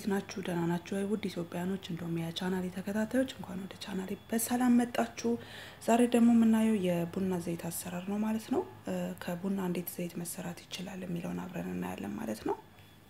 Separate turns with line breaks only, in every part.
ናችሁ? ደህና ናችሁ ወይ? ውድ ኢትዮጵያኖች እንዲሁም የቻናሌ ተከታታዮች እንኳን ወደ ቻናሌ በሰላም መጣችሁ። ዛሬ ደግሞ የምናየው የቡና ዘይት አሰራር ነው ማለት ነው። ከቡና እንዴት ዘይት መሰራት ይችላል የሚለውን አብረን እናያለን ማለት ነው።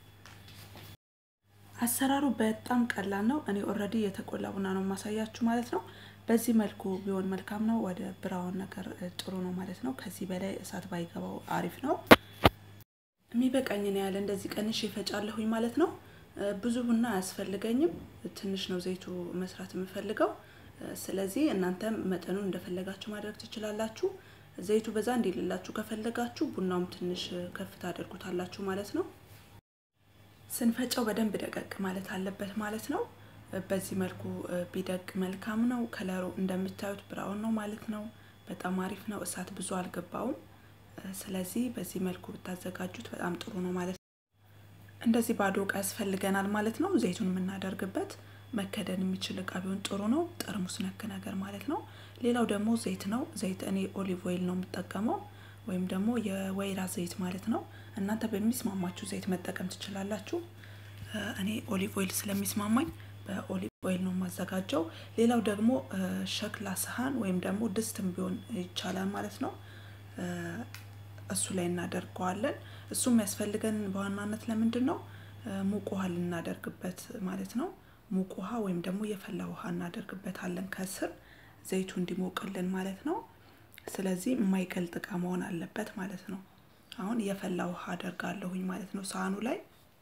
አሰራሩ በጣም ቀላል ነው። እኔ ኦልሬዲ የተቆላ ቡና ነው የማሳያችሁ ማለት ነው። በዚህ መልኩ ቢሆን መልካም ነው። ወደ ብራውን ነገር ጥሩ ነው ማለት ነው። ከዚህ በላይ እሳት ባይገባው አሪፍ ነው። የሚበቃኝን ያህል እንደዚህ ቀንሽ ይፈጫለሁኝ ማለት ነው። ብዙ ቡና አያስፈልገኝም። ትንሽ ነው ዘይቱ መስራት የምፈልገው። ስለዚህ እናንተም መጠኑን እንደፈለጋችሁ ማድረግ ትችላላችሁ። ዘይቱ በዛ እንዲልላችሁ ከፈለጋችሁ ቡናውም ትንሽ ከፍ ታደርጉታላችሁ ማለት ነው። ስንፈጨው በደንብ ደቀቅ ማለት አለበት ማለት ነው። በዚህ መልኩ ቢደቅ መልካም ነው። ከለሩ እንደምታዩት ብራውን ነው ማለት ነው። በጣም አሪፍ ነው። እሳት ብዙ አልገባውም። ስለዚህ በዚህ መልኩ ብታዘጋጁት በጣም ጥሩ ነው ማለት ነው። እንደዚህ ባዶ እቃ ያስፈልገናል ማለት ነው። ዘይቱን የምናደርግበት መከደን የሚችል እቃ ቢሆን ጥሩ ነው። ጠርሙስ ነክ ነገር ማለት ነው። ሌላው ደግሞ ዘይት ነው። ዘይት እኔ ኦሊቭ ኦይል ነው የምጠቀመው ወይም ደግሞ የወይራ ዘይት ማለት ነው። እናንተ በሚስማማችሁ ዘይት መጠቀም ትችላላችሁ። እኔ ኦሊቭ ኦይል ስለሚስማማኝ በኦሊቭ ኦይል ነው የማዘጋጀው። ሌላው ደግሞ ሸክላ ሰሃን ወይም ደግሞ ድስትም ቢሆን ይቻላል ማለት ነው። እሱ ላይ እናደርገዋለን። እሱ የሚያስፈልገን በዋናነት ለምንድን ነው? ሙቅ ውሃ ልናደርግበት ማለት ነው። ሙቅ ውሃ ወይም ደግሞ የፈላ ውሃ እናደርግበታለን ከስር ዘይቱ እንዲሞቅልን ማለት ነው። ስለዚህ የማይቀልጥ እቃ መሆን አለበት ማለት ነው። አሁን የፈላ ውሃ አደርጋለሁኝ ማለት ነው ሳህኑ ላይ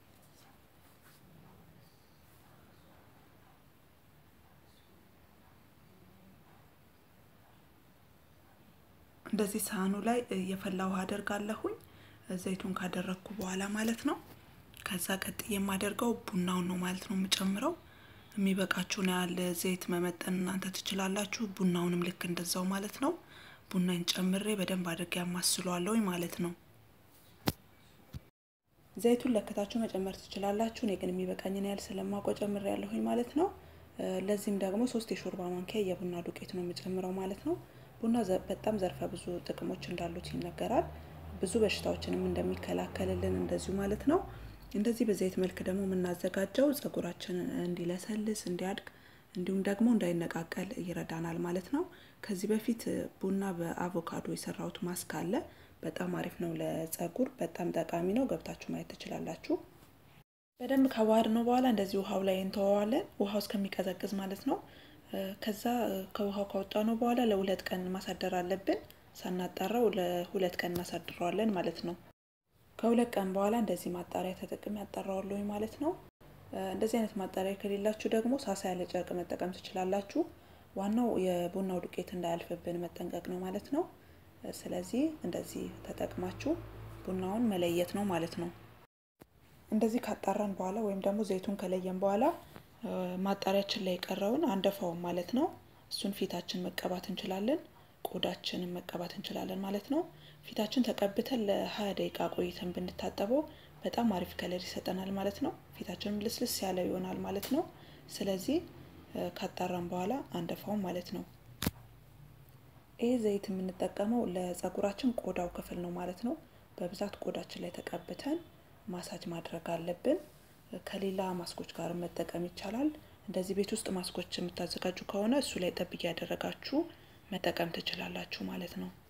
እንደዚህ ሳህኑ ላይ የፈላ ውሃ አደርጋለሁኝ ዘይቱን ካደረግኩ በኋላ ማለት ነው። ከዛ ቀጥዬ የማደርገው ቡናውን ነው ማለት ነው የምጨምረው። የሚበቃችሁን ያህል ዘይት መመጠን እናንተ ትችላላችሁ። ቡናውንም ልክ እንደዛው ማለት ነው። ቡናን ጨምሬ በደንብ አድርጌ ያማስለዋለሁኝ ማለት ነው። ዘይቱን ለክታችሁ መጨመር ትችላላችሁ። እኔ ግን የሚበቃኝን ያህል ስለማውቀው ጨምሬ ያለሁኝ ማለት ነው። ለዚህም ደግሞ ሶስት የሾርባ ማንኪያ የቡና ዱቄት ነው የምጨምረው ማለት ነው። ቡና በጣም ዘርፈ ብዙ ጥቅሞች እንዳሉት ይነገራል። ብዙ በሽታዎችንም እንደሚከላከልልን እንደዚሁ ማለት ነው። እንደዚህ በዘይት መልክ ደግሞ የምናዘጋጀው ጸጉራችንን እንዲለሰልስ እንዲያድግ፣ እንዲሁም ደግሞ እንዳይነቃቀል ይረዳናል ማለት ነው። ከዚህ በፊት ቡና በአቮካዶ የሰራሁት ማስክ አለ። በጣም አሪፍ ነው ለጸጉር፣ በጣም ጠቃሚ ነው። ገብታችሁ ማየት ትችላላችሁ። በደንብ ከዋህድ ነው በኋላ እንደዚህ ውሃው ላይ እንተወዋለን። ውሃው እስከሚቀዘቅዝ ማለት ነው። ከዛ ከውሃው ካወጣ ነው በኋላ ለሁለት ቀን ማሳደር አለብን። ሳናጣራው ለሁለት ቀን እናሳድረዋለን ማለት ነው። ከሁለት ቀን በኋላ እንደዚህ ማጣሪያ ተጠቅሜ ያጣራዋለሁኝ ማለት ነው። እንደዚህ አይነት ማጣሪያ ከሌላችሁ ደግሞ ሳሳ ያለ ጨርቅ መጠቀም ትችላላችሁ። ዋናው የቡናው ዱቄት እንዳያልፍብን መጠንቀቅ ነው ማለት ነው። ስለዚህ እንደዚህ ተጠቅማችሁ ቡናውን መለየት ነው ማለት ነው። እንደዚህ ካጣራን በኋላ ወይም ደግሞ ዘይቱን ከለየን በኋላ ማጣሪያችን ላይ የቀረውን አንደፋውን ማለት ነው። እሱን ፊታችን መቀባት እንችላለን፣ ቆዳችንን መቀባት እንችላለን ማለት ነው። ፊታችን ተቀብተን ለሀያ ደቂቃ ቆይተን ብንታጠበው በጣም አሪፍ ከለር ይሰጠናል ማለት ነው። ፊታችንም ልስልስ ያለ ይሆናል ማለት ነው። ስለዚህ ካጣራን በኋላ አንደፋውን ማለት ነው። ይህ ዘይት የምንጠቀመው ለጸጉራችን ቆዳው ክፍል ነው ማለት ነው። በብዛት ቆዳችን ላይ ተቀብተን ማሳጅ ማድረግ አለብን። ከሌላ ማስኮች ጋር መጠቀም ይቻላል። እንደዚህ ቤት ውስጥ ማስኮች የምታዘጋጁ ከሆነ እሱ ላይ ጠብ እያደረጋችሁ መጠቀም ትችላላችሁ ማለት ነው።